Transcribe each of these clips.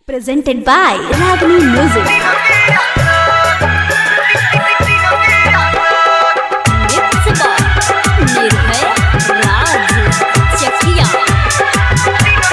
presented by Ragini Music. Mixed by Nirbhay Raj Chakia.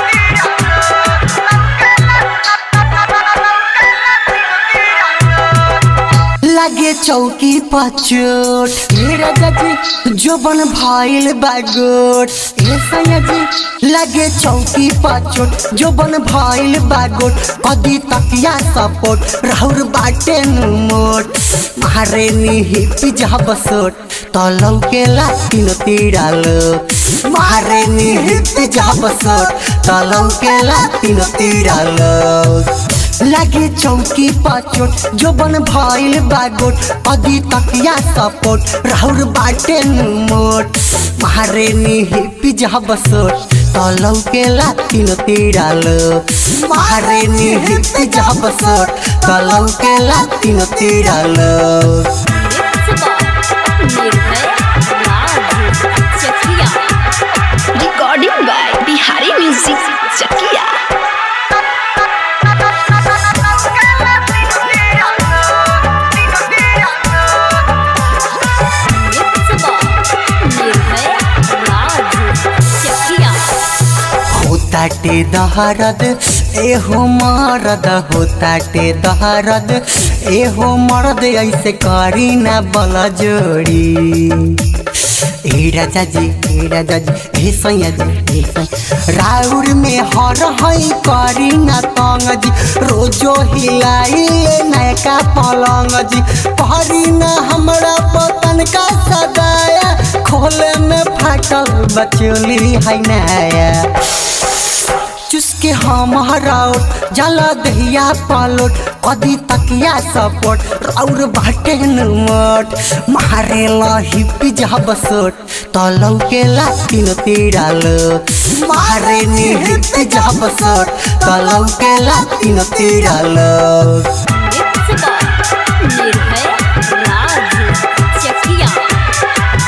लगे चौकी पर चोट हे राजा जी जो बन भाईल बागोट हे सैया जी लगे चौकी पर चोट जो बन भाईल बागोट कदी तकिया सपोर्ट राहुर बाटे मोट मारे नी हिपी जहा बसोट तलौ के लातिन तीराल मारे नी हिपी जहा बसोट तलौ के लातिन तीराल लागे चौकी पाचोट जो बन भाईल बागोट अदी तकिया सपोर्ट राहुर बाटे मोट मारे नी हिपी जहा बसोट तलौ के लातिन तीराल मारे नी हिपी जहा बसोट तलौ के लातिन तीराल Mixed by Nirbhay Raj Chakia. Recording by Bihari Music Chakia. Mixed by Nirbhay Raj Chakia. होताटे दहरद एहो मरद होताटे दहरद एहो मरद ऐसे करी ना बल जोड़ी ए राजा जी ए राजा जी हे सैया जी हे सैया राउर में हर हई करी ना तंग जी रोजो हिलाई नयका पलंग जी पहरी ना हमरा पतन का सदाया खोले में फाटल बचोली है नया चुसके हम हराउट जला दहिया पालोट कदी तकिया सपोर्ट राउर बाटे मोट मारे ला हिपी जहा बसोट तलौ के लातिन तीराल मारे नी हिपी जहा बसोट तलौ के लातिन तीराल Mixed by Nirbhay Raj Chakia.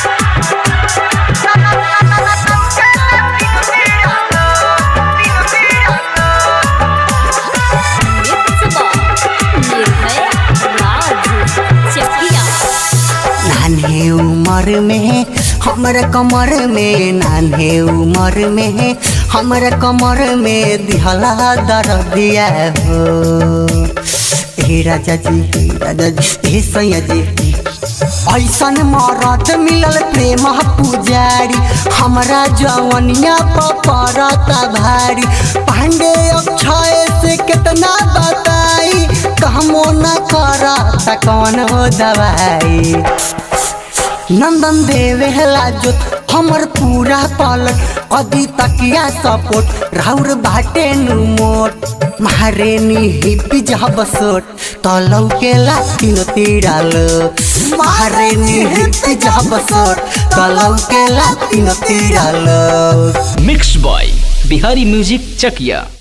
Mixed by Nirbhay Raj Chakia. नान्हे उमर में हमर कमर में नान्हे उमर में हमर कमर में दिहला दर दिया हो हे राजा जी हे राजा जी हे सैया जी ऐसन मरद मिलल प्रेम पुजारी हमरा जवनिया पपरता भारी पांडे अक्षय से कितना बताई कहमो न करता कौन हो दवाई नंदन देवे लाजोत हमर पूरा पलट कदी तकिया सपोर्ट राउर बाटे नु मोट मारे नी हिपी जहा बसोट तलौ के लातिन तीराल मारे नी हिपी जहा बसोट तलौ के लातिन तीराल mix by Bihari music Chakiya